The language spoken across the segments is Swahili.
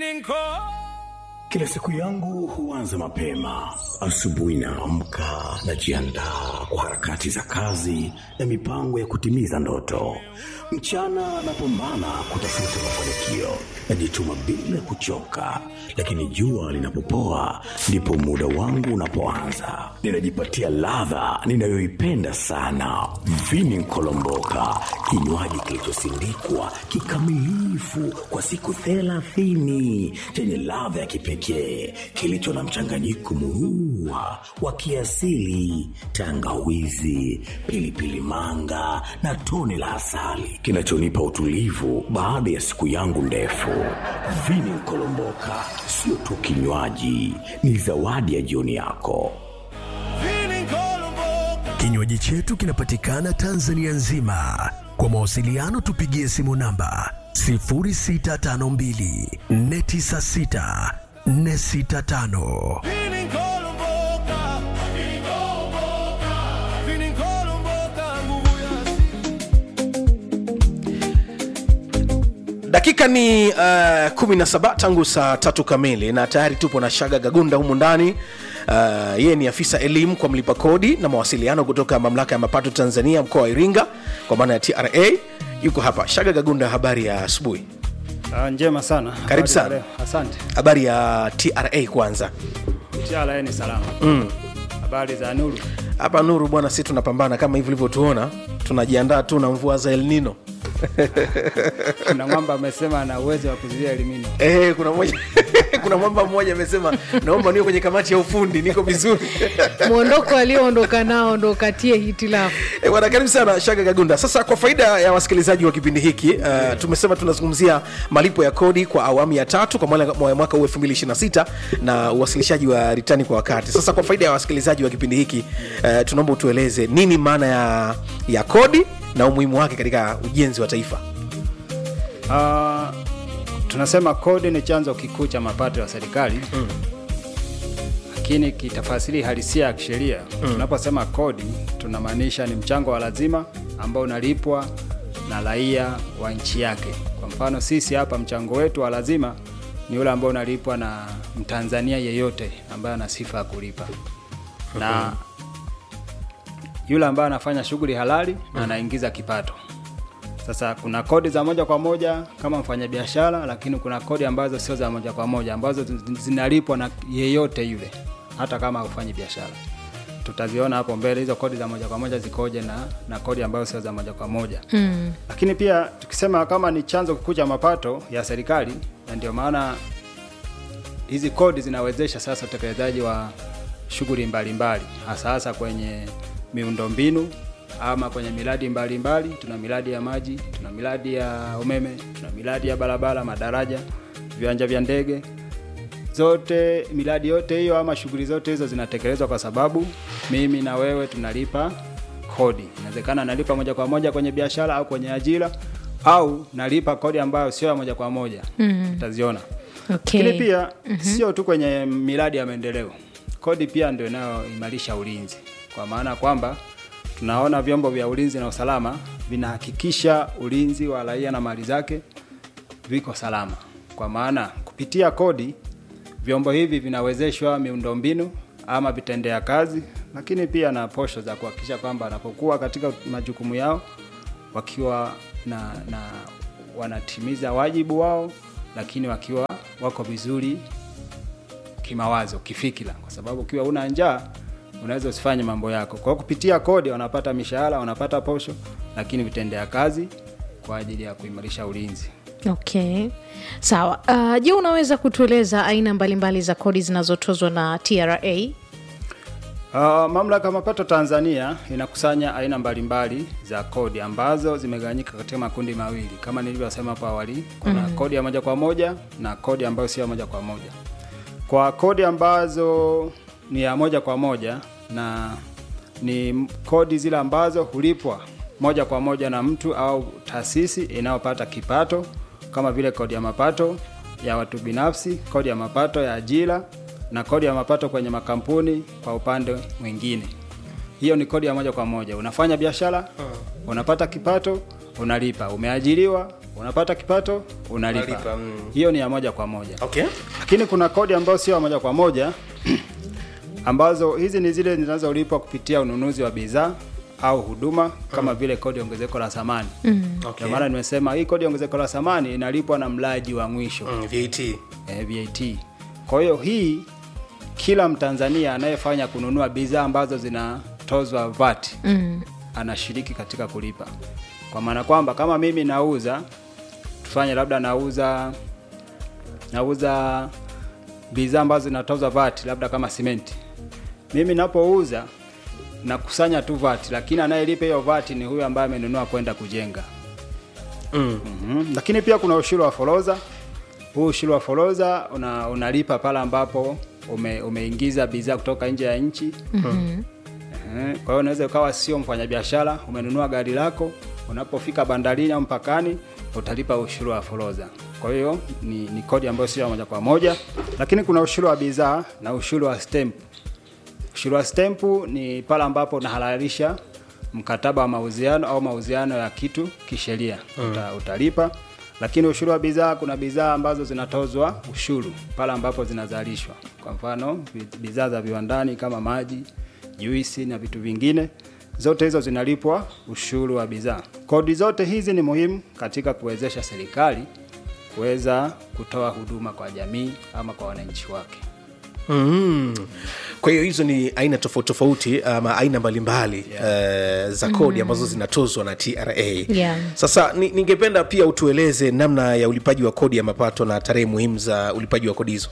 Kila siku yangu huanza mapema. Asubuhi naamka, najiandaa kwa harakati za kazi na mipango ya kutimiza ndoto. Mchana napambana kutafuta mafanikio, najituma bila kuchoka, lakini jua linapopoa ndipo muda wangu unapoanza. Ninajipatia ladha ninayoipenda sana, vini nkolomboka, kinywaji kilichosindikwa kikamilifu kwa siku thelathini chenye ladha ya kipekee kilicho na mchanganyiko murua wa kiasili, tangawizi, pilipili manga na tone la asali kinachonipa utulivu baada ya siku yangu ndefu. Vini Nkolomboka sio tu kinywaji, ni zawadi ya jioni yako. Kinywaji chetu kinapatikana Tanzania nzima. Kwa mawasiliano tupigie simu namba 0652 496 465. dakika ni uh, 17 tangu saa tatu kamili na tayari tupo na shaga gagunda humu ndani uh, yeye ni afisa elimu kwa mlipa kodi na mawasiliano kutoka mamlaka ya mapato tanzania mkoa wa iringa kwa maana ya tra yuko hapa shaga gagunda habari ya asubuhi Ah, njema sana. Habari sana. za leo? Asante. habari ya tra kwanza TRA ni salama. Habari za Nuru. hapa nuru bwana si tunapambana kama hivi ulivyotuona tunajiandaa tu na mvua za elnino Kuna mwamba amesema ana uwezo wa kuzuia elimino. Eh, kuna mmoja kuna mwamba mmoja amesema naomba niwe kwenye kamati ya ufundi niko vizuri mwondoko alioondoka nao ndo katie hitilafu Eh, bwana karibu sana shaga gagunda sasa kwa faida ya wasikilizaji wa kipindi hiki uh, tumesema tunazungumzia malipo ya kodi kwa awamu ya tatu kwa mwaka mwa- mwaka huu 2026 na uwasilishaji wa ritani kwa wakati sasa kwa faida ya wasikilizaji wa kipindi hiki uh, tunaomba utueleze nini maana ya, ya kodi na umuhimu wake katika ujenzi wa taifa Ah, tunasema kodi ni chanzo kikuu cha mapato ya serikali. Lakini kitafasiri halisia ya kisheria, tunaposema kodi tunamaanisha ni mchango wa lazima ambao unalipwa na raia wa nchi yake. Kwa mfano sisi hapa mchango wetu wa lazima ni ule ambao unalipwa na Mtanzania yeyote ambaye ana sifa ya kulipa. Na yule ambaye anafanya shughuli halali na anaingiza kipato. Sasa kuna kodi za moja kwa moja kama mfanyabiashara, lakini kuna kodi ambazo sio za moja kwa moja ambazo zi- zinalipwa na yeyote yule, hata kama hufanyi biashara. Tutaziona hapo mbele hizo kodi za moja kwa moja zikoje na, na kodi ambazo sio za moja kwa moja mm. Lakini pia tukisema kama ni chanzo kikuu cha mapato ya serikali, na ndio maana hizi kodi zinawezesha sasa utekelezaji wa shughuli mbalimbali hasa hasa kwenye miundombinu ama kwenye miradi mbalimbali tuna miradi ya maji tuna miradi ya umeme tuna miradi ya barabara madaraja viwanja vya ndege zote miradi yote hiyo ama shughuli zote hizo zinatekelezwa kwa sababu mimi na wewe tunalipa kodi inawezekana nalipa moja kwa moja kwenye biashara au kwenye ajira au nalipa kodi ambayo sio ya moja kwa moja mm. utaziona okay. lakini pia sio tu kwenye miradi ya maendeleo, kodi pia ndio inayoimarisha ulinzi, kwa maana kwamba tunaona vyombo vya ulinzi na usalama vinahakikisha ulinzi wa raia na mali zake viko salama, kwa maana kupitia kodi vyombo hivi vinawezeshwa miundombinu ama vitendea kazi, lakini pia na posho za kuhakikisha kwamba wanapokuwa katika majukumu yao wakiwa na, na wanatimiza wajibu wao, lakini wakiwa wako vizuri kimawazo, kifikira, kwa sababu ukiwa una njaa unaweza usifanye mambo yako. Kwa hiyo kupitia kodi wanapata mishahara, wanapata posho, lakini vitendea kazi kwa ajili ya kuimarisha ulinzi. okay sawa uh, je unaweza kutueleza aina mbalimbali za kodi zinazotozwa na tra Uh, mamlaka ya mapato Tanzania inakusanya aina mbalimbali za kodi ambazo zimegawanyika katika makundi mawili kama nilivyosema hapo awali. Kuna mm. kodi ya moja kwa moja na kodi ambayo sio ya moja kwa moja. Kwa kodi ambazo ni ya moja kwa moja na ni m- kodi zile ambazo hulipwa moja kwa moja na mtu au taasisi inayopata kipato kama vile kodi ya mapato ya watu binafsi, kodi ya mapato ya ajira na kodi ya mapato kwenye makampuni kwa upande mwingine. Hiyo ni kodi ya moja kwa moja. Unafanya biashara, unapata kipato, unalipa. Umeajiriwa, unapata kipato unalipa, Unalipa, mm. hiyo ni ya moja kwa moja okay lakini kuna kodi ambayo sio ya moja kwa moja ambazo hizi ni zile zinazolipwa kupitia ununuzi wa bidhaa au huduma kama vile kodi ya ongezeko la thamani okay ndio maana nimesema hii kodi ya ongezeko la thamani inalipwa na mlaji wa mwisho mm, VAT eh, VAT. Kwa hiyo hii kila Mtanzania anayefanya kununua bidhaa ambazo zinatozwa VAT Mm. anashiriki katika kulipa, kwa maana kwamba kama mimi nauza, tufanye labda nauza nauza bidhaa ambazo zinatozwa VAT, labda kama simenti, mimi napouza nakusanya tu VAT, lakini anayelipa hiyo VAT ni huyo ambaye amenunua kwenda kujenga. mm. Mhm. Lakini pia kuna ushuru wa forodha. Huu ushuru wa forodha una, unalipa pale ambapo ume, umeingiza bidhaa kutoka nje ya nchi. Mhm. Ehe, Kwa hiyo unaweza ukawa sio mfanyabiashara, umenunua gari lako, unapofika bandarini au mpakani utalipa ushuru wa forodha. Kwa hiyo ni, ni kodi ambayo sio ya moja kwa moja, lakini kuna ushuru wa bidhaa na ushuru wa stamp. Ushuru wa stamp ni pale ambapo unahalalisha mkataba wa mauziano au mauziano ya kitu kisheria Uta, utalipa. Lakini ushuru wa bidhaa, kuna bidhaa ambazo zinatozwa ushuru pale ambapo zinazalishwa. Kwa mfano bi- bidhaa za viwandani kama maji, juisi na vitu vingine, zote hizo zinalipwa ushuru wa bidhaa. Kodi zote hizi ni muhimu katika kuwezesha serikali kuweza kutoa huduma kwa jamii ama kwa wananchi wake. Mm. Kwa hiyo hizo ni aina tofauti tofauti ama aina mbalimbali eh, za kodi ambazo zinatozwa na TRA. Yeah. Sasa ni- ningependa pia utueleze namna ya ulipaji wa kodi ya mapato na tarehe muhimu za ulipaji wa kodi hizo.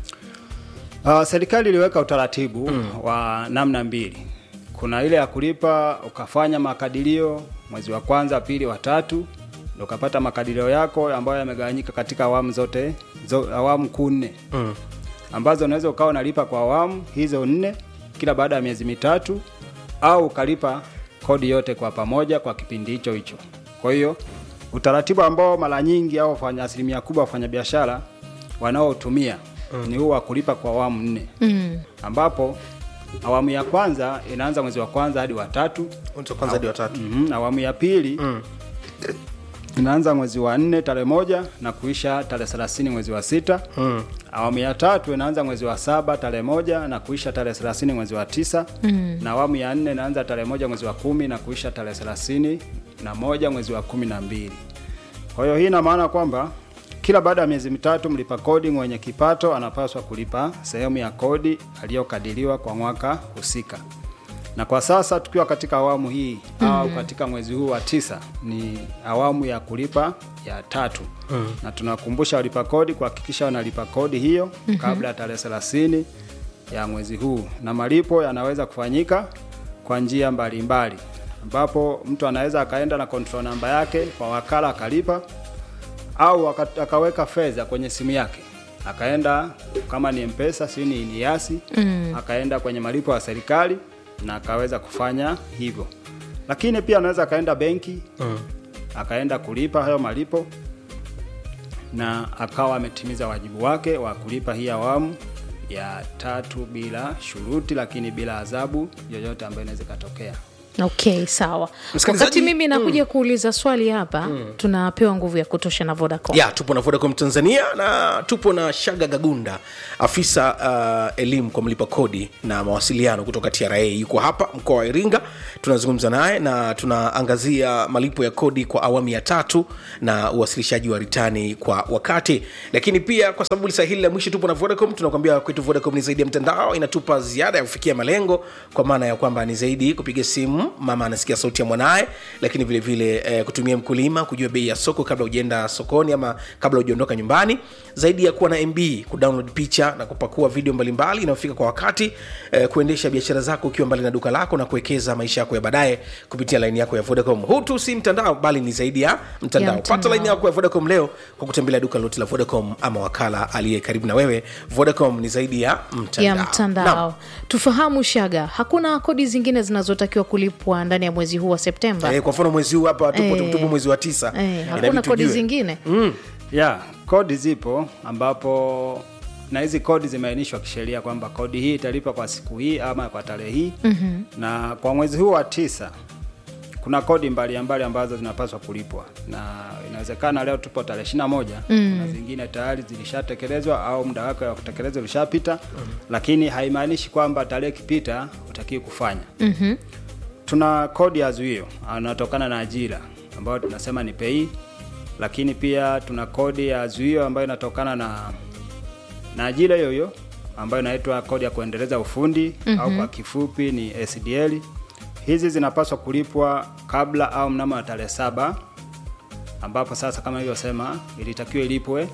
Uh, serikali iliweka utaratibu wa namna mbili. Kuna ile ya kulipa ukafanya makadirio mwezi wa kwanza, pili, wa tatu, ndio ukapata makadirio yako ambayo yamegawanyika katika awamu zote zo, awamu kuu nne Mm. ambazo unaweza ukawa unalipa kwa awamu hizo nne kila baada ya miezi mitatu au ukalipa kodi yote kwa pamoja kwa kipindi hicho hicho. Kwa hiyo utaratibu ambao mara nyingi au wafanya asilimia kubwa wafanyabiashara wanaotumia ni huu wa kulipa kwa awamu nne Mm. ambapo awamu ya kwanza inaanza mwezi wa kwanza hadi wa tatu Mwanzo wa kwanza hadi watatu. mm awamu ya pili inaanza mwezi wa nne tarehe moja na kuisha tarehe thelathini mwezi wa sita Mm. awamu ya tatu inaanza mwezi wa saba tarehe moja na kuisha tarehe thelathini mwezi wa tisa Mm. na awamu ya nne inaanza tarehe moja mwezi wa kumi na kuisha tarehe thelathini na moja mwezi wa kumi na mbili kwa hiyo hii ina maana kwamba kila baada ya miezi mitatu mlipa kodi mwenye kipato anapaswa kulipa sehemu ya kodi aliyokadiriwa kwa mwaka husika na kwa sasa tukiwa katika awamu hii mm. au katika mwezi huu wa tisa ni awamu ya kulipa ya tatu mm. na tunakumbusha walipa kodi kuhakikisha wanalipa kodi hiyo mm-hmm. kabla ya tarehe thelathini ya mwezi huu na malipo yanaweza kufanyika kwa njia mbalimbali ambapo mtu anaweza akaenda na control namba yake kwa wakala akalipa au aka- akaweka fedha kwenye simu yake akaenda kama ni mpesa si ni ni yasi mm. akaenda kwenye malipo ya serikali na akaweza kufanya hivyo lakini pia anaweza akaenda benki mm. akaenda kulipa hayo malipo na akawa ametimiza wajibu wake wa kulipa hii awamu ya tatu bila shuruti lakini bila adhabu yoyote ambayo inaweza ikatokea okay sawa Msikilizaji- wakati mimi nakuja kuuliza swali hapa tunapewa nguvu ya kutosha na vodacom ya tupo na vodacom tanzania na tupo na shaga gagunda afisa uh, elimu kwa mlipa kodi na mawasiliano kutoka tra yuko hapa mkoa wa iringa tunazungumza naye na tunaangazia malipo ya kodi kwa awamu ya tatu na uwasilishaji wa ritani kwa wakati lakini pia kwa sababu lisa hili la mwisho tupo na vodacom tunakwambia kwetu vodacom ni zaidi ya mtandao inatupa ziada ya kufikia malengo kwa maana ya kwamba ni zaidi kupiga simu mama anasikia sauti ya mwanaye lakini vile vile eh, kutumia mkulima kujua bei ya soko kabla ujaenda sokoni ama kabla ujaondoka nyumbani zaidi ya kuwa na mb kudownload picha na kupakua video mbalimbali inayofika kwa wakati eh, kuendesha biashara zako ukiwa mbali na duka lako na kuwekeza maisha yako ya baadaye kupitia laini yako ya vodacom huu tu si mtandao bali ni zaidi ya mtandao, Ya pata mtandao. laini yako ya vodacom leo kwa kutembelea duka lote la vodacom ama wakala aliye karibu na wewe vodacom ni zaidi ya mtandao, ya mtandao Naam. tufahamu shaga hakuna kodi zingine zinazotakiwa kulipwa ndani ya mwezi huu wa septemba Eh, kwa mfano mwezi huu hapa tupo, Eh. tupo mwezi wa tisa eh, Inabidi hakuna kodi tujue. zingine ya kodi zipo ambapo na hizi kodi zimeainishwa kisheria kwamba kodi hii italipa kwa siku hii ama kwa tarehe hii mm-hmm. na kwa mwezi huu wa tisa kuna kodi mbalimbali ambazo zinapaswa kulipwa na inawezekana leo tupo tarehe ishirini na moja mm. na zingine tayari zilishatekelezwa au muda wake wa kutekelezwa ulishapita mm. lakini haimaanishi kwamba tarehe ikipita utakiwi kufanya Mhm. tuna kodi ya zuio anatokana na ajira ambayo tunasema ni pei lakini pia tuna kodi ya zuio ambayo inatokana na na ajira hiyo hiyo ambayo inaitwa kodi ya kuendeleza ufundi mm-hmm. au kwa kifupi ni SDL. Hizi zinapaswa kulipwa kabla au mnamo wa tarehe saba ambapo sasa kama ilivyosema ilitakiwa ilipwe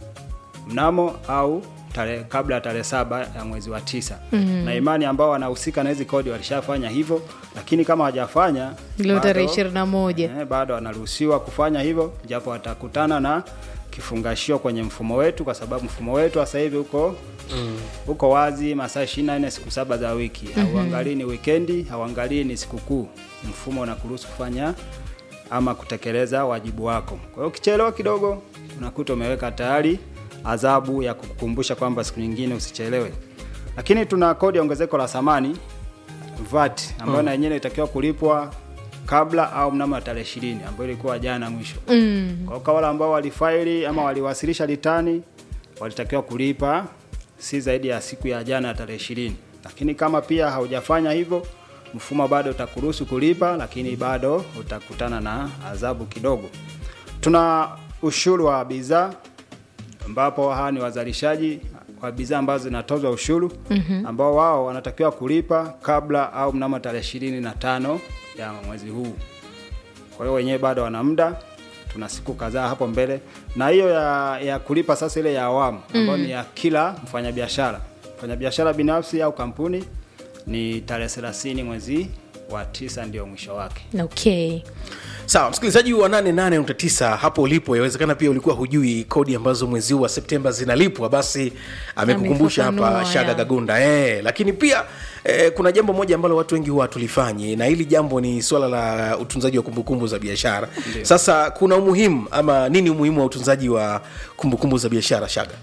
mnamo au tare, kabla ya tarehe saba ya mwezi wa tisa mm-hmm. na imani ambao wanahusika na hizi kodi walishafanya hivyo, lakini kama hawajafanya leo tarehe bado- ishirini na moja Eh, bado wanaruhusiwa kufanya hivyo japo watakutana na kifungashio kwenye mfumo wetu kwa sababu mfumo wetu sasa hivi uko mm. uko wazi masaa 24 siku saba za wiki mm-hmm. hauangalii ni wikendi hauangalii ni sikukuu mfumo unakuruhusu kufanya ama kutekeleza wajibu wako kwa hiyo ukichelewa kidogo unakuta umeweka tayari adhabu ya kukukumbusha kwamba siku nyingine usichelewe lakini tuna kodi ya ongezeko la thamani VAT ambayo na yenyewe itakiwa kulipwa kabla au mnamo tarehe ishirini ambayo ilikuwa jana mwisho. Mm. Kwa hiyo wale ambao walifaili ama waliwasilisha litani walitakiwa kulipa si zaidi ya siku ya jana ya tarehe ishirini, lakini kama pia haujafanya hivyo mfumo bado utakuruhusu kulipa, lakini bado utakutana na adhabu kidogo. Tuna ushuru wa bidhaa ambapo hawa ni wazalishaji wa bidhaa ambazo zinatozwa ushuru mm-hmm. ambao wao wanatakiwa kulipa kabla au mnamo tarehe ishirini na tano ya mwezi huu. Kwa hiyo wenyewe bado wana muda, tuna siku kadhaa hapo mbele, na hiyo ya, ya kulipa sasa ile ya awamu ambayo ni ya kila mfanyabiashara, mfanyabiashara binafsi au kampuni ni tarehe 30 mwezi wa tisa ndio mwisho wake. okay sawa msikilizaji wa 88.9 hapo ulipo yawezekana pia ulikuwa hujui kodi ambazo mwezi huu wa septemba zinalipwa basi amekukumbusha hapa Amefafanua, shaga ya. gagunda eh, lakini pia eh, kuna jambo moja ambalo watu wengi huwa hatulifanyi na hili jambo ni swala la utunzaji wa kumbukumbu za biashara sasa kuna umuhimu ama nini umuhimu wa utunzaji wa kumbukumbu za biashara shaga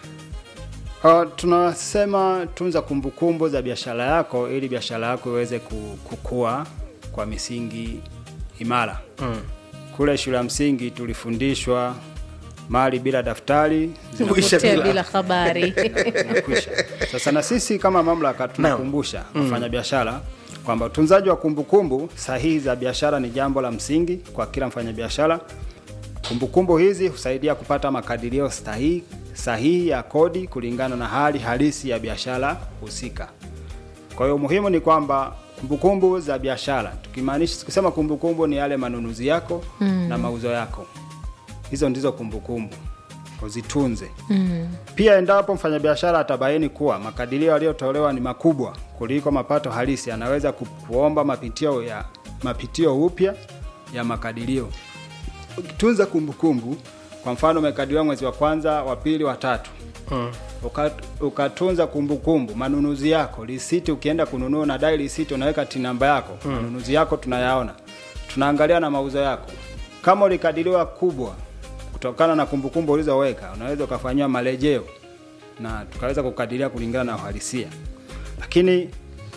Uh, tunasema tunza kumbukumbu za biashara yako ili biashara yako iweze ku- kukua kwa misingi imara. Mm. Kule shule ya msingi tulifundishwa mali bila daftari Kuisha potea bila- bila habari zinakwisha. Sasa na sisi kama mamlaka tunakumbusha wafanyabiashara kwamba utunzaji wa kumbukumbu sahihi za biashara ni jambo la msingi kwa kila mfanyabiashara. Kumbukumbu hizi husaidia kupata makadirio sahihi, sahihi ya kodi kulingana na hali halisi ya biashara husika. Kwa hiyo muhimu ni kwamba kumbukumbu za biashara, tukimaanisha tukisema kumbukumbu ni yale manunuzi yako mm. na mauzo yako, hizo ndizo kumbukumbu, uzitunze mm. Pia endapo mfanyabiashara atabaini kuwa makadirio yaliyotolewa ni makubwa kuliko mapato halisi, anaweza ku- kuomba mapitio ya mapitio upya ya makadirio. Ukitunza kumbukumbu, kwa mfano umekadiriwa mwezi wa kwanza, wa pili, wa tatu Uka- ukatunza kumbukumbu manunuzi yako risiti ukienda kununua unadai risiti unaweka tin namba yako manunuzi yako tunayaona tunaangalia na mauzo yako kama ulikadiriwa kubwa kutokana na kumbukumbu ulizoweka unaweza ukafanyiwa marejeo na tukaweza kukadiria kulingana na uhalisia lakini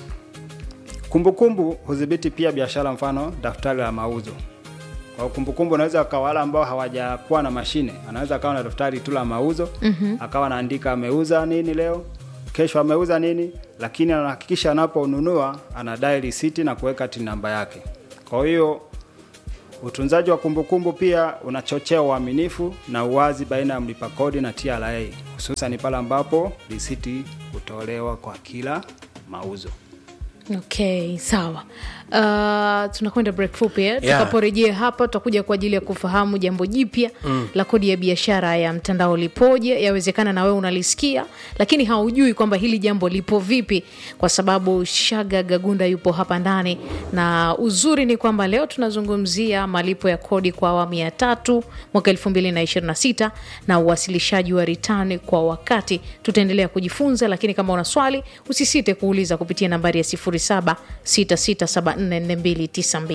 kumbukumbu hudhibiti pia biashara mfano daftari la mauzo kwa kumbukumbu unaweza kwa wale ambao hawajakuwa na mashine anaweza akawa na daftari tu la mauzo mm-hmm. akawa anaandika ameuza nini leo kesho ameuza nini lakini anahakikisha anaponunua anadai risiti na kuweka tin namba yake kwa hiyo utunzaji wa kumbukumbu pia unachochea uaminifu na uwazi baina ya mlipa kodi na TRA hususan pale ambapo risiti hutolewa kwa kila mauzo okay sawa uh, tunakwenda break fupi eh? Yeah. tutakaporejea hapa tutakuja kwa ajili ya kufahamu jambo jipya mm. la kodi ya biashara ya mtandao lipoje yawezekana na wewe unalisikia lakini haujui kwamba hili jambo lipo vipi kwa sababu shaga gagunda yupo hapa ndani na uzuri ni kwamba leo tunazungumzia malipo ya kodi kwa awamu ya tatu mwaka 2026 na uwasilishaji wa ritani kwa wakati tutaendelea kujifunza lakini kama una swali usisite kuuliza kupitia nambari ya 0766744292